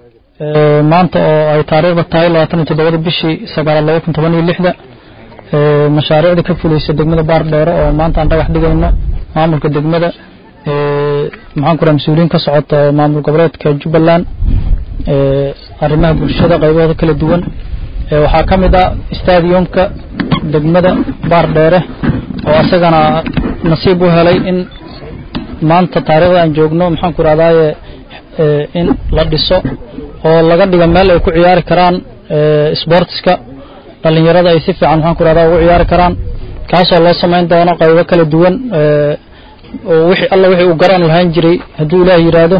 maanta oo ay taariikhda tahay labaatan iyo toddobada bishii sagaalaad laba kun toban iyo lixda mashaariicda ka fulaysa degmada baardheere oo maanta aan dhagax dhigayno maamulka degmada maxaan ku raha mas-uuliyiin ka socota maamul goboleedka jubbaland arrimaha bulshada qaybahooda kala duwan waxaa ka mid ah stadiumka degmada baardheere oo asagana nasiib u helay in maanta taariikhda aan joogno maxaan ku rahdaye in la dhiso oo laga dhigo meel ay ku ciyaari karaan sportska dhalinyarada ay si fiican maxaan ku rahda ugu ciyaari karaan kaasoo loo samayn doono qaybo kala duwan oo wixii alla wixii uu garan lahaan jiray hadduu ilaah yidhaahdo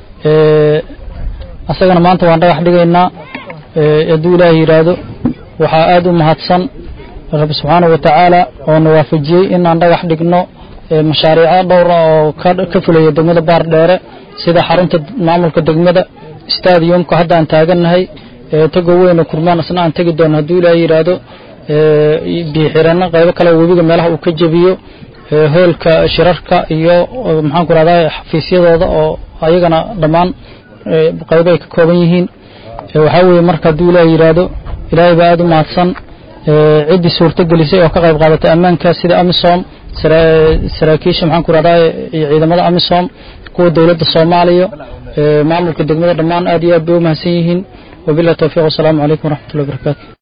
asagana maanta waan dhagax dhigaynaa hadduu ilaah yidhaahdo waxaa aada u mahadsan rabbi subxaanahu wa tacaala oo na waafajiyey in aan dhagax dhigno mashaariico dhowra oo ka fulaya degmada baardheere sida xarunta maamulka degmada stadiumka hadda aan taagannahay tago weyn oo kurmaan isna aan tegi doono hadduu ilaah yidhaahdo biixirano qaybo kale webiga meelaha uu ka jebiyo hoolka shirarka iyo maxaan ku rahdaa xafiisyadooda oo ayagana dhammaan qaybo ay ka kooban yihiin waxaa weeye marka hadduu ilaah yidhaahdo ilaahay baa aada u mahadsan ciddii suurto gelisay oo ka qayb qaadatay ammaanka sida amisom saraakiisha maxaan ku rahdaa iyo ciidamada amisom kuwa dowladda soomaaliya maamulka degmada dhammaan aad iyo aad bay u mahadsan yihiin wabillahi towfiiq wasalaamu calaykum waraxmatullahi wabarakaatu